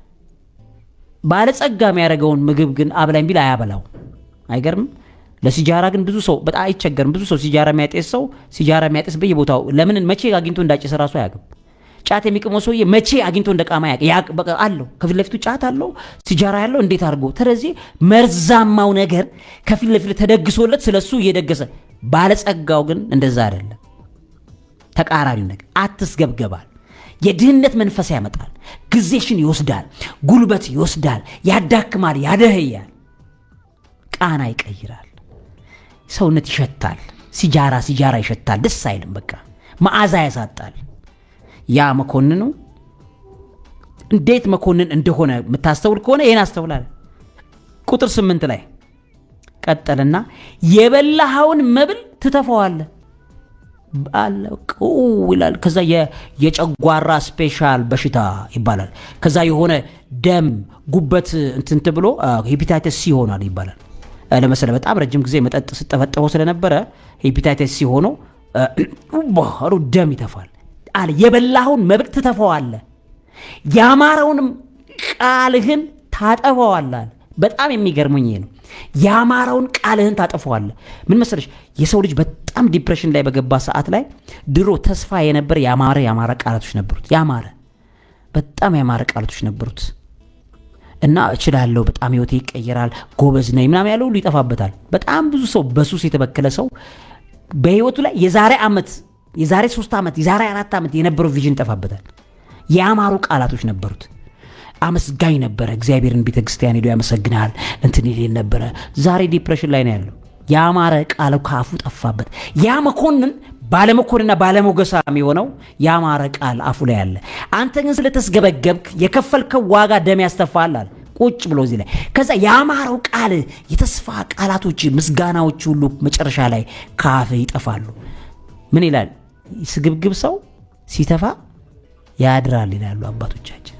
ባለጸጋ የሚያደርገውን ምግብ ግን አብላኝ ቢል አያበላው። አይገርምም? ለሲጃራ ግን ብዙ ሰው በጣም አይቸገርም። ብዙ ሰው ሲጃራ የሚያጤስ ሰው ሲጃራ የሚያጤስ በየቦታው ለምን መቼ አግኝቶ እንዳጨሰ ራሱ አያውቅም። ጫት የሚቅመው ሰውዬ መቼ አግኝቶ እንደቃማ አለው። ከፊት ለፊቱ ጫት አለው፣ ሲጃራ ያለው እንዴት አድርጎ። ስለዚህ መርዛማው ነገር ከፊት ለፊት ተደግሶለት ስለሱ እየደገሰ ባለጸጋው ግን እንደዛ አይደለም። ተቃራኒው ነገር አትስገብገባል። የድህነት መንፈስ ያመጣል። ጊዜሽን ይወስዳል፣ ጉልበት ይወስዳል፣ ያዳክማል፣ ያደህያል፣ ቃና ይቀይራል፣ ሰውነት ይሸታል። ሲጃራ ሲጃራ ይሸታል፣ ደስ አይልም። በቃ መዓዛ ያሳጣል። ያ መኮንኑ እንዴት መኮንን እንደሆነ የምታስተውል ከሆነ ይህን አስተውላል። ቁጥር ስምንት ላይ ቀጠልና የበላኸውን መብል ትተፈዋለህ ይላል። ከዛ የጨጓራ ስፔሻል በሽታ ይባላል። ከዛ የሆነ ደም ጉበት እንትንት ብሎ ሄፒታይተስ ሲ ሆኗል ይባላል። ለመሰለ በጣም ረጅም ጊዜ መጠጥ ስጠፈጠፈው ስለነበረ ሄፒታይተስ ሲ ሆኖ ባህሩ ደም ይተፋል አለ። የበላኸውን መብል ትተፈዋለህ፣ ያማረውንም ቃልህን ታጠፈዋለህ። በጣም የሚገርመኝ ይሄ ነው። ያማረውን ቃልህን ታጠፈዋለህ። ምን መሰለሽ የሰው ልጅ በጣም ዲፕሬሽን ላይ በገባ ሰዓት ላይ ድሮ ተስፋ የነበረ ያማረ ያማረ ቃላቶች ነበሩት። ያማረ በጣም ያማረ ቃላቶች ነበሩት እና እችላለሁ፣ በጣም ህይወቴ ይቀየራል፣ ጎበዝ ነኝ ምናምን ያለው ሁሉ ይጠፋበታል። በጣም ብዙ ሰው በሱስ የተበከለ ሰው በህይወቱ ላይ የዛሬ ዓመት የዛሬ ሶስት ዓመት የዛሬ አራት ዓመት የነበረው ቪዥን ይጠፋበታል። ያማሩ ቃላቶች ነበሩት። አመስጋኝ ነበረ። እግዚአብሔርን ቤተ ክርስቲያን ሄዶ ያመሰግናል እንትን ይል ነበረ። ዛሬ ዲፕሬሽን ላይ ነው ያለው። ያማረ ቃል ካፉ ጠፋበት። ያ መኮንን ባለመኮንና ባለሞገሳም የሆነው ያማረ ቃል አፉ ላይ አለ። አንተ ግን ስለተስገበገብክ የከፈልከው ዋጋ ደም ያስተፋል አለ። ቁጭ ብሎ እዚህ ላይ ከዛ ያማረው ቃል የተስፋ ቃላቶች ምስጋናዎች ሁሉ መጨረሻ ላይ ካፍ ይጠፋሉ ምን ይላል ስግብግብ ሰው ሲተፋ ያድራል ይላሉ አባቶቻችን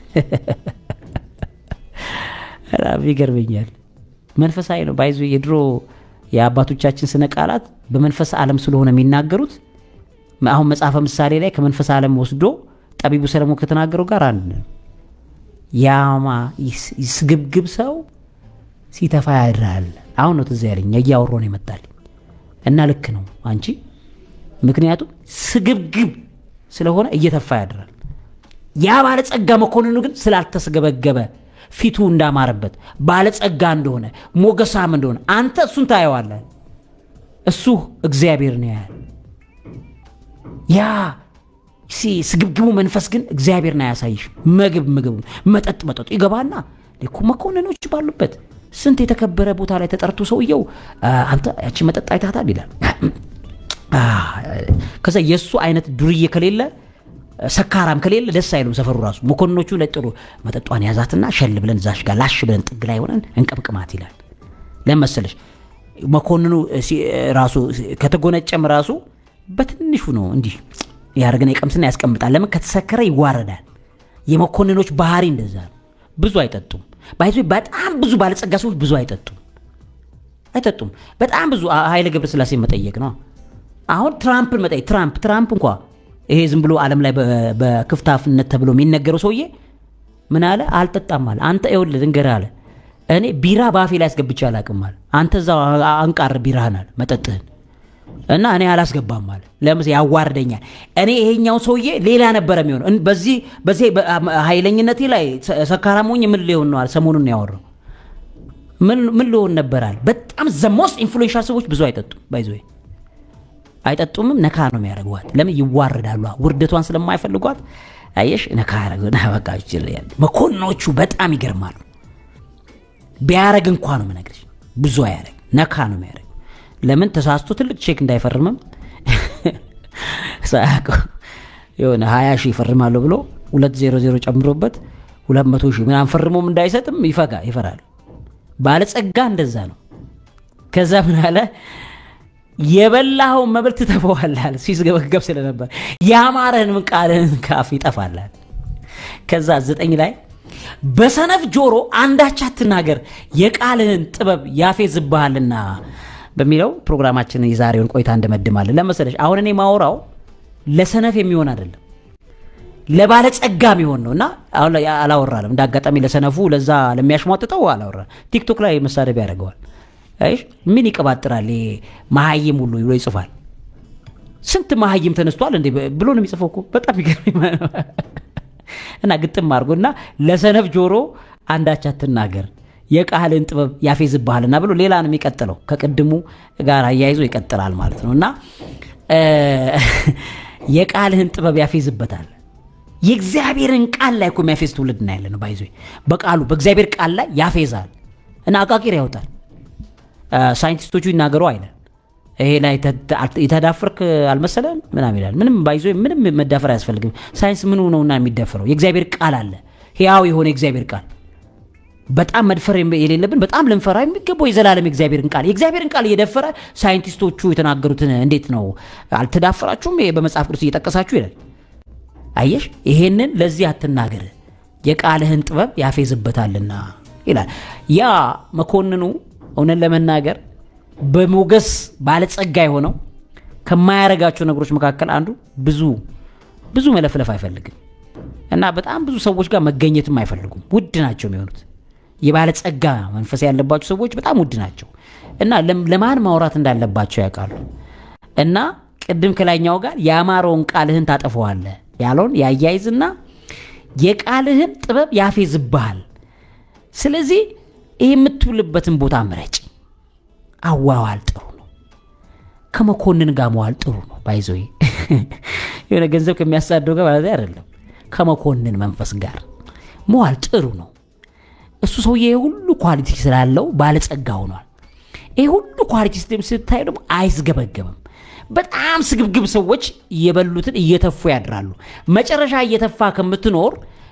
በጣም ይገርመኛል መንፈሳዊ ነው ባይዞ የድሮ የአባቶቻችን ስነ ቃላት በመንፈስ ዓለም ስለሆነ የሚናገሩት አሁን መጽሐፈ ምሳሌ ላይ ከመንፈስ ዓለም ወስዶ ጠቢቡ ሰለሞን ከተናገረው ጋር አንድ ነው ያማ ስግብግብ ሰው ሲተፋ ያድራል አሁን ነው ትዝ ያለኝ እያወሮ ነው ይመጣልኝ እና ልክ ነው አንቺ ምክንያቱም ስግብግብ ስለሆነ እየተፋ ያድራል ያ ባለጸጋ መኮንኑ ግን ስላልተስገበገበ ፊቱ እንዳማረበት ባለጸጋ እንደሆነ ሞገሳም እንደሆነ አንተ እሱን ታየዋለህ እሱ እግዚአብሔር ነው ያህል ያ ስግብግቡ መንፈስ ግን እግዚአብሔርን አያሳይሽ ምግብ ምግብ መጠጥ መጠጡ ይገባና እኮ መኮንኖች ባሉበት ስንት የተከበረ ቦታ ላይ ተጠርቶ ሰውየው አንተ ያቺ መጠጥ አይታታል ይላል ከዛ የእሱ አይነት ዱርዬ ከሌለ ሰካራም ከሌለ ደስ አይሉም ሰፈሩ ራሱ መኮንኖቹ ለጥሩ መጠጧን ያዛትና ሸል ብለን ዛሽ ጋር ላሽ ብለን ጥግ ላይ ሆነን እንቀብቅማት ይላል ለመሰለሽ መኮንኑ ራሱ ከተጎነጨም ራሱ በትንሹ ነው እንዲህ ያደርግና ይቀምስና ያስቀምጣል ለምን ከተሰከረ ይዋረዳል የመኮንኖች ባህሪ እንደዛ ነው ብዙ አይጠጡም ባይዞ በጣም ብዙ ባለጸጋ ሰዎች ብዙ አይጠጡም አይጠጡም በጣም ብዙ ኃይለ ገብረ ስላሴ መጠየቅ ነው አሁን ትራምፕን መጠየቅ ትራምፕ ትራምፕ እንኳ ይሄ ዝም ብሎ ዓለም ላይ በክፍታፍነት ተብሎ የሚነገረው ሰውዬ ምን አለ አልጠጣም አለ አንተ ይኸውልህ ልንገርህ አለ እኔ ቢራ ባፌ ላይ አስገብቼ አላቅም አለ አንተ እዛው አንቃር ቢራህን አለ መጠጥህን እና እኔ አላስገባም አለ ለምስ ያዋርደኛል እኔ ይሄኛው ሰውዬ ሌላ ነበረ የሚሆነው በዚህ በዚህ ኃይለኝነቴ ላይ ሰካራም ሆኜ ምን ሊሆን ነው አለ ሰሞኑን ነው ያወራው ምን ሊሆን ነበራል በጣም ዘ ሞስት ኢንፍሉዌንሻል ሰዎች ብዙ አይጠጡም ባይዘ አይጠጡምም ነካ ነው የሚያደርጓት ለምን ይዋረዳሉ ውርደቷን ስለማይፈልጓት አየሽ ነካ ያደረጉና በቃ ይችላል መኮንኖቹ በጣም ይገርማሉ ቢያረግ እንኳ ነው ምነግርሽ ብዙ አያረግ ነካ ነው የሚያደርግ ለምን ተሳስቶ ትልቅ ቼክ እንዳይፈርምም ሳያውቀው የሆነ ሀያ ሺህ ይፈርማለሁ ብሎ ሁለት ዜሮ ዜሮ ጨምሮበት ሁለት መቶ ሺህ ምናምን ፈርሞም እንዳይሰጥም ይፈጋ ይፈራል ባለጸጋ እንደዛ ነው ከዛ ምን አለ የበላኸውን መብል ትተፈዋላል ሲስገበገብ ስለነበር ያማረህን ምን ቃልህን ካፍ ይጠፋላል ከዛ ዘጠኝ ላይ በሰነፍ ጆሮ አንዳች አትናገር የቃልህን ጥበብ ያፌዝብሃልና በሚለው ፕሮግራማችንን የዛሬውን ቆይታ እንደመድማለን ለመሰለሽ አሁን እኔ ማውራው ለሰነፍ የሚሆን አይደለም ለባለጸጋ የሚሆን ነው እና አሁን አላወራለም እንደ አጋጣሚ ለሰነፉ ለዛ ለሚያሽሟጥጠው አላወራ ቲክቶክ ላይ መሳደብ ያደርገዋል አይሽ ምን ይቀባጥራል መሀይም ሁሉ ብሎ ይጽፋል ስንት መሀይም ተነስቷል እንዴ ብሎ ነው የሚጽፈው እኮ በጣም ይገርም እና ግጥም አድርጎ እና ለሰነፍ ጆሮ አንዳች አትናገር የቃልን ጥበብ ያፌዝብሃልና ብሎ ሌላ ነው የሚቀጥለው ከቅድሙ ጋር አያይዞ ይቀጥላል ማለት ነው እና የቃልህን ጥበብ ያፌዝበታል የእግዚአብሔርን ቃል ላይ እኮ የሚያፌዝ ትውልድ ና ያለ ነው ባይዞ በቃሉ በእግዚአብሔር ቃል ላይ ያፌዛል እና አቃቂር ያወጣል ሳይንቲስቶቹ ይናገሩ አይለን ይሄ ላይ የተዳፈርክ አልመሰለን ምናም ይላል ምንም ባይዞ ምንም መዳፈር አያስፈልግም ሳይንስ ምኑ ነውና የሚደፈረው የእግዚአብሔር ቃል አለ ህያው የሆነ የእግዚአብሔር ቃል በጣም መድፈር የሌለብን በጣም ልንፈራ የሚገባው የዘላለም የእግዚአብሔርን ቃል የእግዚአብሔርን ቃል እየደፈረ ሳይንቲስቶቹ የተናገሩትን እንዴት ነው አልተዳፈራችሁም በመጽሐፍ ቅዱስ እየጠቀሳችሁ ይላል አየሽ ይሄንን ለዚህ አትናገር የቃልህን ጥበብ ያፌዝበታልና ይላል ያ መኮንኑ እውነት ለመናገር በሞገስ ባለጸጋ የሆነው ከማያረጋቸው ነገሮች መካከል አንዱ ብዙ ብዙ መለፍለፍ አይፈልግም እና በጣም ብዙ ሰዎች ጋር መገኘትም አይፈልጉም ውድ ናቸው የሚሆኑት የባለጸጋ መንፈስ ያለባቸው ሰዎች በጣም ውድ ናቸው እና ለማን ማውራት እንዳለባቸው ያውቃሉ እና ቅድም ከላይኛው ጋር የአማረውን ቃልህን ታጠፈዋለህ ያለውን ያያይዝና የቃልህን ጥበብ ያፌዝብሃል ስለዚህ ይህ የምትውልበትን ቦታ ምረጭ አዋዋል ጥሩ ነው ከመኮንን ጋር መዋል ጥሩ ነው ባይዞ የሆነ ገንዘብ ከሚያሳደው ጋር ማለት አይደለም ከመኮንን መንፈስ ጋር መዋል ጥሩ ነው እሱ ሰውዬ ሁሉ ኳሊቲ ስላለው ባለጸጋ ሆኗል ይህ ሁሉ ኳሊቲ ስታይ ደግሞ አይስገበገብም በጣም ስግብግብ ሰዎች እየበሉትን እየተፉ ያድራሉ መጨረሻ እየተፋ ከምትኖር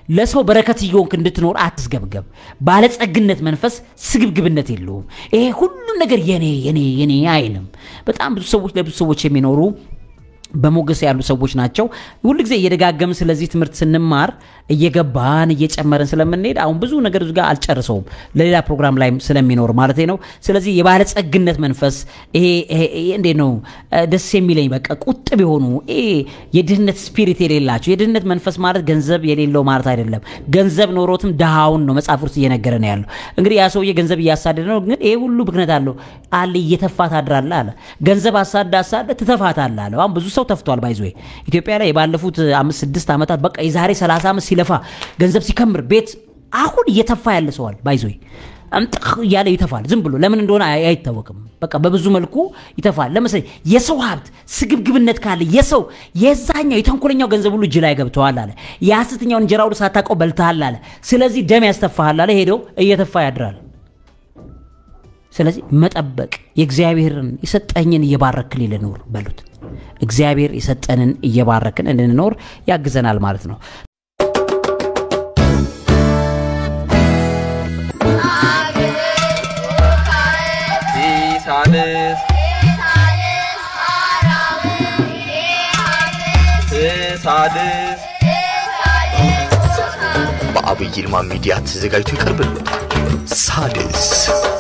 ለሰው በረከት እየሆንክ እንድትኖር አትስገብገብ። ባለጸግነት መንፈስ ስግብግብነት የለውም። ይሄ ሁሉም ነገር የኔ የኔ የኔ አይልም። በጣም ብዙ ሰዎች ለብዙ ሰዎች የሚኖሩ በሞገስ ያሉ ሰዎች ናቸው። ሁል ጊዜ እየደጋገምን ስለዚህ ትምህርት ስንማር እየገባን እየጨመርን ስለምንሄድ አሁን ብዙ ነገር እዚህ ጋር አልጨርሰውም ለሌላ ፕሮግራም ላይ ስለሚኖር ማለት ነው። ስለዚህ የባለጸግነት መንፈስ ይሄ ይሄ- ይሄ እንዴት ነው እ፣ ደስ የሚለኝ በቃ ቁጥብ የሆኑ ይሄ የድህነት ስፒሪት የሌላቸው የድህነት መንፈስ ማለት ገንዘብ የሌለው ማለት አይደለም። ገንዘብ ኖሮትም ድሃውን ነው መጽሐፍ ውስጥ እየነገረ ነው ያለው። እንግዲህ ያ ሰውዬ ገንዘብ እያሳደደ ነው፣ ግን ይሄ ሁሉ ምክንያት አለው አለ እየተፋ ታድራለህ አለ። ገንዘብ አሳዳ አሳደ ትተፋታለህ አለ። አሁን ብዙ ሰው ተፍቷል። ባይዞ ኢትዮጵያ ላይ ባለፉት አምስት ስድስት ዓመታት በቃ የዛሬ 30 ዓመት ሲለፋ ገንዘብ ሲከምር ቤት አሁን እየተፋ ያለ ሰዋል ባይዞ እምጥህ እያለ ይተፋል። ዝም ብሎ ለምን እንደሆነ አይ- አይታወቅም። በቃ በብዙ መልኩ ይተፋል። ለምሳሌ የሰው ሀብት ስግብግብነት ካለ የሰው የዛኛው የተንኮለኛው ገንዘብ ሁሉ እጅ ላይ ገብተዋል አለ። የሐሰተኛውን እንጀራ ሁሉ ሳታውቀው በልተሃል አለ። ስለዚህ ደም ያስተፋሃል አለ። ሄደው እየተፋ ያድራል። ስለዚህ መጠበቅ የእግዚአብሔርን የሰጠኝን እየባረክን ልኑር በሉት። እግዚአብሔር የሰጠንን እየባረክን እንድንኖር ያግዘናል ማለት ነው። ሲሳልስ ስሳድስ በአብይ ይልማ ሚዲያ ተዘጋጅቶ ይቀርብልዎታል። ሳድስ